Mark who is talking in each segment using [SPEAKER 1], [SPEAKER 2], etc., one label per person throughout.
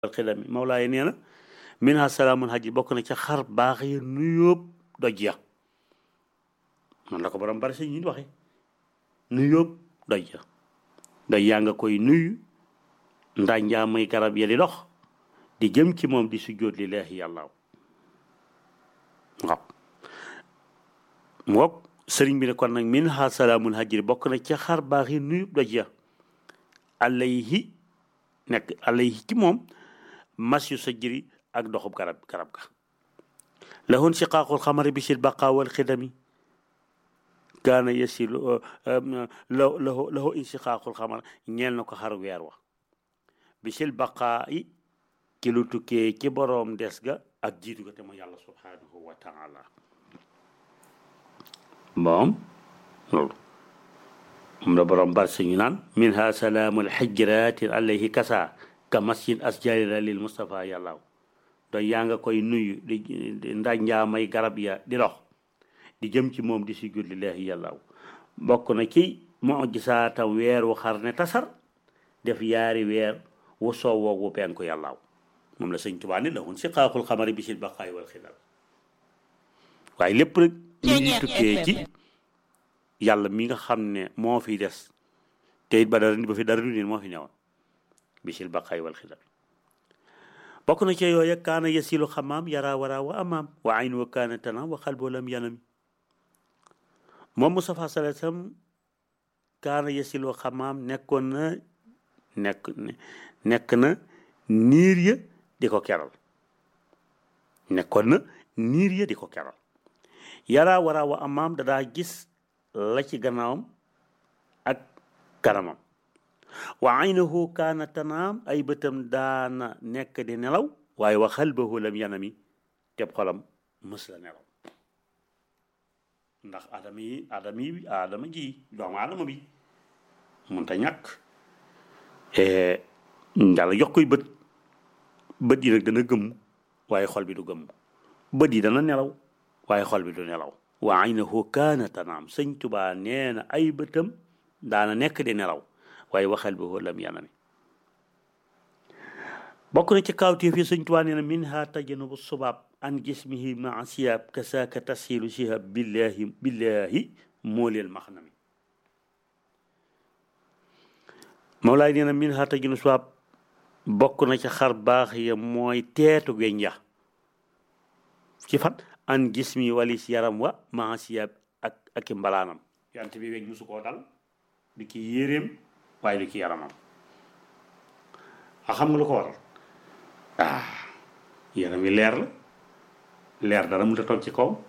[SPEAKER 1] xidami Mawlaay nee na min ha salaamun hajji bokk na ca xar baax ya nuyóob doj ya man la ko borom bari si ñi waxe nuyóob doj ya doj yaa nga koy nuyu ndanjaa may garab ya di dox di jëm ci moom di sujjóot lillaahi yàlla waaw mook sëriñ bi ne kon nag min ha salaamun hajji bokk na ca xar baax yi nuyóob doj ya alayhi nekk alayhi ci moom mas yu sa jëri ak doxub garab garab ga lahun siqaaqul xamari bisil baqa wal xidami kaana yasilu lahu lahu lahu insiqaaqul xamar ñeel na ko xar weer wa bisil baqa yi ci lu tukkee ci boroom des ga ak jiitu ga te mu yàlla subhanahu wa taala moom loolu moom la borom bar sañu naan min ha salaamul xijratin alayhi kasa ka masjid asjarira lil Mustafa yàllaaw doy yaa nga koy nuyu di ndanjaa may garab ya di dox di jëm ci moom di sujud lillahi yàllaaw bokk na ci mujisaatam weer wu xar ne tasar def yaari weer wu soowoo wu penku yàllaaw moom la sëñ Tuubaa ne lahun siqaaqul xamari bisil baqaay wal xidal waaye lépp rek ñu ngi tukkee ci yàlla mi nga xam ne moo fi des te it ba dara ba fi dara du neen moo fi newoon bisil baqaay wal xidal bokk na ci yooya kaana yasilu xamaam yara wara wa amaam wa ayn wa kaana tanaam wa xalbo lam yanami moom Mustafa sallallahu alayhi wasallam kaana yasilu xamaam nekkoon na nekk nekk na niir ya di ko keral nekkoon na niir ya di ko keral yara wara wa amaam dadaa gis la ci gannaawam ak kanamam wa aynahu kaana tanaam ay bëtam daana nekk di nelaw waaye wa xalbahu lam yanami teb xolam mës la nelaw ndax adama yi adama yi adama ji doomu adama bi mënta ñàkk yàlla jox koy bët bët yi nag dana gëmm waaye xol bi du gëmm bët yi dana nelaw waaye xol bi du nelaw wa aynahu kaana tanaam sëñ Tubaa nee na ay bëtam daana nekk di nelaw waaye waxal bi lam yanami bokk na ci kawtéef yi sëñ Tubaa nee na min ha tajanubu subaab an jismihi maa siyaab kasaaka tasxiilu sihab billahi billahi mooleel maxnami Mawlaay nee na min ha tajanubu subaab bokk na ci xar baax ya mooy teetu weñ ya ci fan an jismi walis yaram wa maa siyaab ak ak i mbalaanam yant bi weñ musu koo dal di ki yéreem waaye du ci yaramam a xam nga lu ko waral ah yaram yi leer la leer dara mu ta toog ci kaw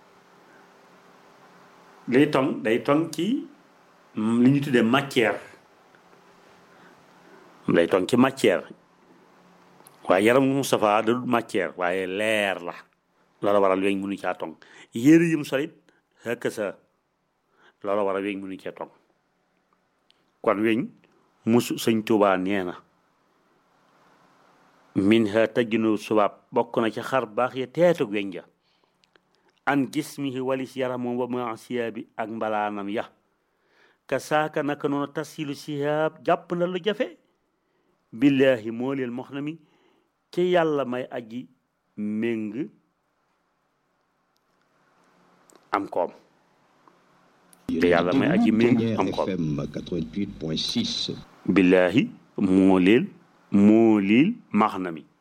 [SPEAKER 1] day tong day tong ci li ñu tuddee matière day tong ci matière waaye yaram Moustapha da dul matière waaye leer la loola waral weñ mënu caa tong yére yim solit xëkk sa loola waral weñ mënu caa tong kon weñ musu sëñ Tuubaa nee na min ha tajjunu subaab bokk na ci xar baax ya teetug weñ ja an jismihi walis yaramam wa ma siyaabi ak mbalaanam ya ka saaka naka noonu tasilu sihaab jàpp na lu jafe billaahi moo leel mox na mi ci yàlla may aji méng am koom te yàlla may aji méng am koom billaahi moo leel moo liil max na mi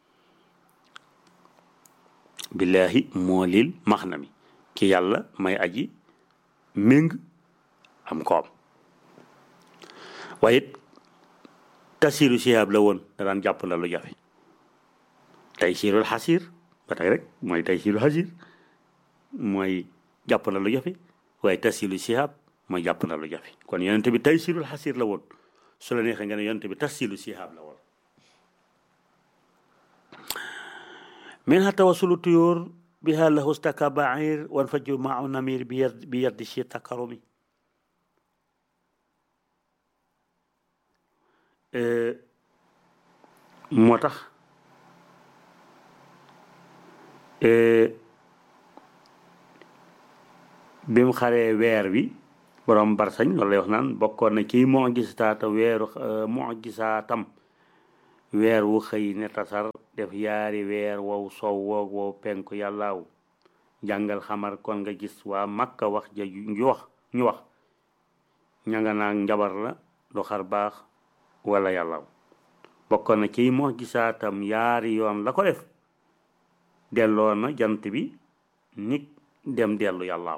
[SPEAKER 1] billaahi moo liil max na mi ki yàlla may aji méng am koom waaye it tasiru sihaab la woon da daan jàpp la lu jafe tey siirul xasiir ba tey rek mooy tey siirul xasiir mooy jàpp la lu jafe waaye tasiru sihaab mooy jàpp la lu jafe kon yonente bi tey siirul xasiir la woon su la neexee nga ne yonente bi tasiru sihaab la woon min ha tawasulu tuyóor biha lahu staka bair wan faju maa namir bi yad bi yaddi si takarumi moo tax bi mu xaree weer wi borom barsañ loolu lay wax naan bokkoon na ci mujisaatam weeru mujisaatam weer wu xëy ne tasar def yaari weer wow sow woog wow penku yàllaaw jàngal xamar kon nga gis waa makka wax ja ñu wax ñu wax ña nga naag njabar la du xar baax wala yàllaaw bokkoon na ci moo gisaatam yaari yoon la ko def delloo na jant bi nit dem dellu yàllaaw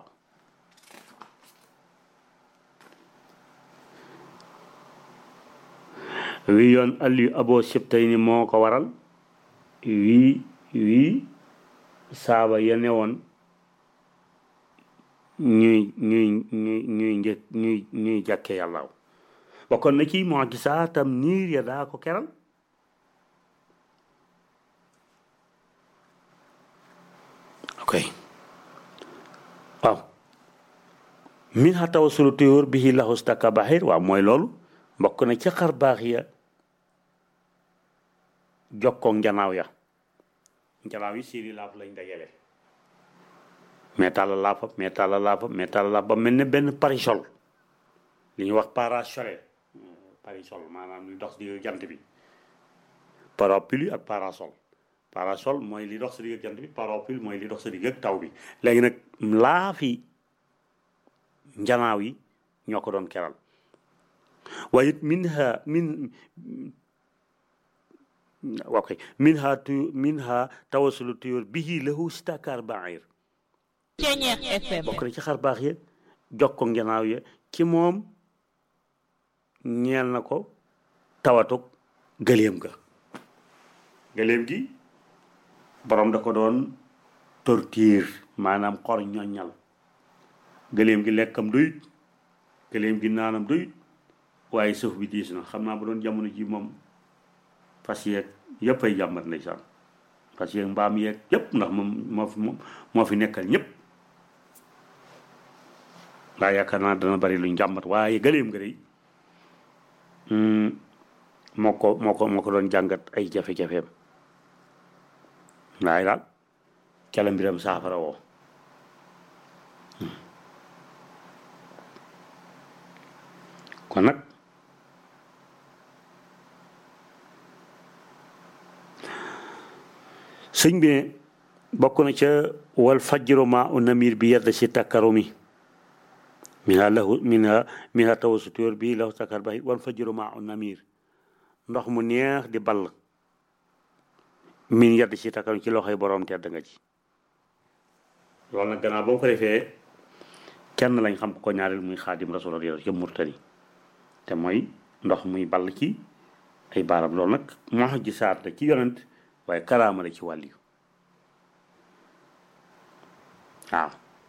[SPEAKER 1] wi yoon alli abo sibtay ni moo ko waral wii wii saaba ya ne woon ñuy ñuy ñuy ñuy njëkk ñuy ñuy jàkke yàllaaw bokkoon na ci moo gisaatam niir ya daa ko keral ok waaw min xa tawa sulu tuyóor bihi laxustaka baxir waaw mooy loolu mbokk na ci xar baax ya jokkoog njanaaw ya njanaaw yi siiri laaf lañ dajale mais tàlla laafa mais tàlla laafa mais tàlla laaf ba mel ne benn parisol li ñuy wax parasol parisol maanaam li dox di jant bi parapluie ak parasol parasol mooy li dox sa digg ak jant bi parapluie mooy li dox sa digg ak taw bi léegi nag laafi njanaaw yi ñoo ko doon keral waaye it min ha min ok min ha tu min ha tawasulu tuyóor bihi lahu stakar bair bokk na ci xar baax ya jokko njanaaw ya ci moom ñeel na ko tawatuk gëléem ga gëléem gi borom da ko doon torture maanaam xor ñoññal gëléem gi lekkam doyut gëléem gi naanam doyut waaye suuf bi diis na xam naa bu doon jamono ji moom fas yeeg yëpp ay jàmbat ndeysaan fas yeeg mbaam yeeg yëpp ndax moom moo fi moo fi nekkal ñëpp waa yaakaar naa dana bari luñ jàmbat waaye gëléem nga day moo ko moo ko moo ko doon jàngat ay jafe-jafeem waaye daal cala mbiram saafara woo kon nag sëñ bi ne bokk na ca wal fajru ma u namir bi yedd si takkarumi minha lahu minha minha tawasutur bi lahu takkar ba wal fajru ma u namir ndox mu neex di ball min yedd si takkarum ci loxoy borom tedd nga ci loolu nag gannaaw ba mu ko defee kenn lañ xam ko ñaareel muy xaadim rasul radiyallahu ca murtani te mooy ndox muy ball ci ay baaram loolu nag moo ji saat la ci yonent waaye karaama la ci wàll yu waaw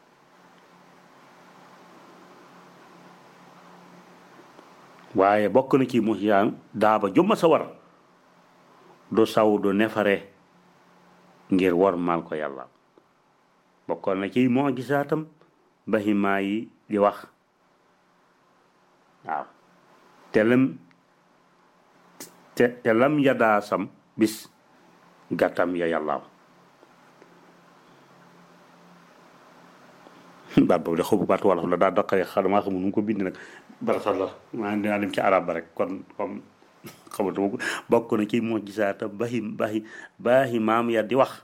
[SPEAKER 1] waaye bokk na ci musiyaan daaba jumma sa war du saw du nefare ngir war maal ko yàlla bokkoon na ci moo gisaatam bahimaa yi di wax waaw te lam te te lam yadaa sam bis gàttam ya yàllaaw baat boobu de xobu baat wolof la daa daqare xadamaa xamul nu mu ko bind nag barasal la maa dinaa dem ci arab ba rek kon comme xamatuma ko bokk na ci moo gisaata bahi bahi baahi maam ya di wax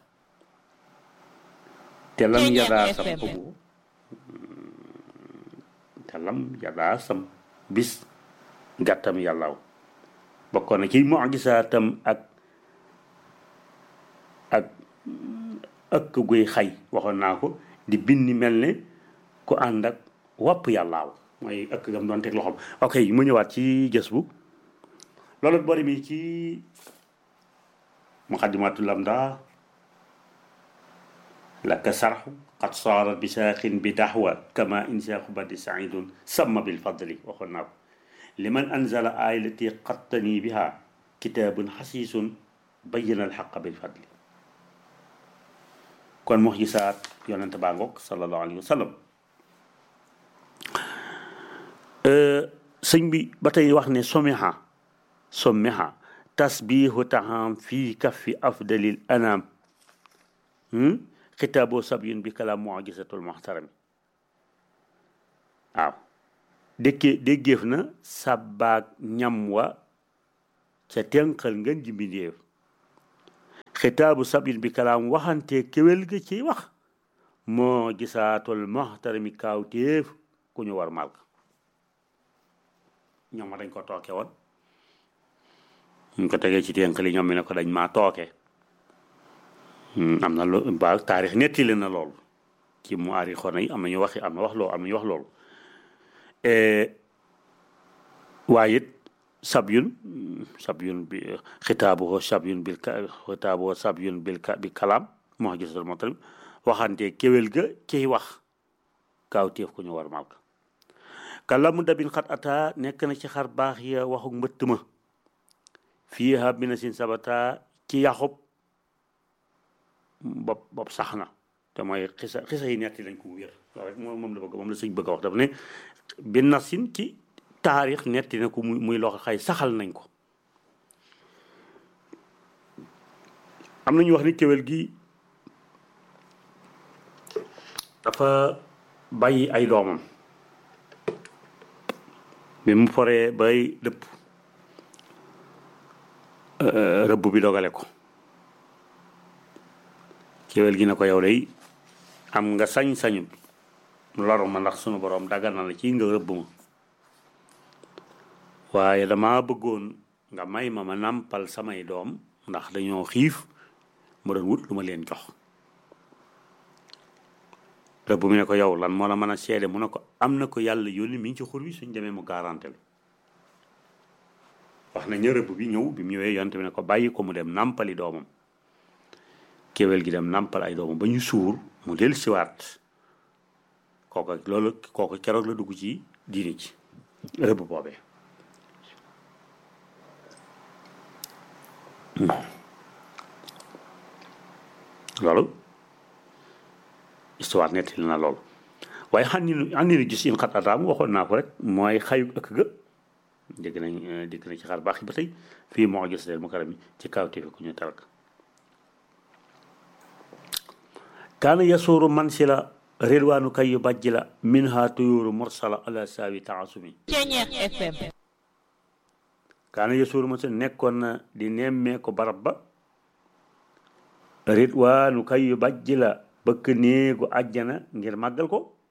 [SPEAKER 1] te lam yadaa sam xobu te lam yadaa sam bis gàttam yàllaaw bokkoon na ci mujisaatam ak ak ëkk guy xay waxoon naa ko di bindi mel ne ku ànd ak wopp yàllaaw mooy ëkk gam doon teg loxoom ok mu ñëwaat ci gës bu loolu bari mi ci muqaddimatul lamda laka sarxu qad saarat bi saaxin bi daxwa kama insaaxu badi saidun sama bil fadli waxoon naa ko liman anzala aay lati qattani biha kitaabun xasiisun bayyana alxaqa bil fadli kon mox gisaat yonente baa ngoog sallallahu alayhi wa sallam sëñ bi ba tey wax ne somiha somiha tasbihu taham fi kaffi afdalil anam xitaaboo sabyun bi kalaam mujisatul muxtarami waaw déggee déggeef na sàbbaag ñam wa ca tenqal ngeen ji mbindéef xitaabu sablin bi kalaam waxante kéwél ga ciy wax moo gisaatul moxtarami kaawteef ku ñu war malka ñoom ma dañ ko tooke woon ñu ko tegee ci tenqali ñoom mi ne ko dañ maa tooke am na lu ba taarix nettali na loolu ci mu aari xona yi am na ñu waxi am na wax loolu am na ñu wax loolu waaye it sabyun sabyun bi xitaabu sabyun bil xitaabu sabyun bil bi kalaam moo gisatal moo tamit waxante kéwél ga ciy wax kaaw téef ku ñu war malka kalamu dabin xat ata nekk na ci xar baax ya waxu mbëtt ma fii ha bina sin sabata ci yaxub bopp bopp sax na te mooy xisa xisa yi netti lañ ko mu wér waaw rek moom la bëgg moom la sëñ bëgg a wax dafa ne bi nasin ci taarix netti na ko muy muy loo xay saxal nañ ko am nañu wax ni kéwél gi dafa bàyyi ay doomam bi mu foree bay dëpp rëbb bi dogale ko kéwél gi na ko yow day am nga sañ-sañu loru ma ndax sunu boroom daggal na la ci nga rëbb ma waaye dama bëggoon nga may ma ma nàmpal samay doom ndax dañoo xiif ma doon wut lu ma leen jox rëbb mi ne ko yow lan moo la mën a seede mu ne ko am na ko yàlla yónni mi ngi ci xur wi suñ demee mu garanté la wax na ña rëbb bi ñëw bi mu ñëwee yonte bi ne ko bàyyi ko mu dem nàmpali doomam kéwél gi dem nàmpal ay doomam ba ñu suur mu del siwaat kooka loolu kooka keroog la dugg ci diini ci rëbb boobee loolu histoire nettali na loolu waaye xam ni xam ni gis in xat ataam waxoon naa ko rek mooy xayu ëkk ga dégg nañ dégg nañ ci xar baax yi ba tey fii moo gis leen mu karam yi ci kaw téefe ku ñu tarak kaana yasuuru man si la rilwaanu kay yu bàjji la min ha tuyuuru mursala ala saawi taasumi kaana yasuuru man si nekkoon na di nemmee ko barab ba rilwaanu kay yu bàjji la bëkk néegu àjjana ngir màggal ko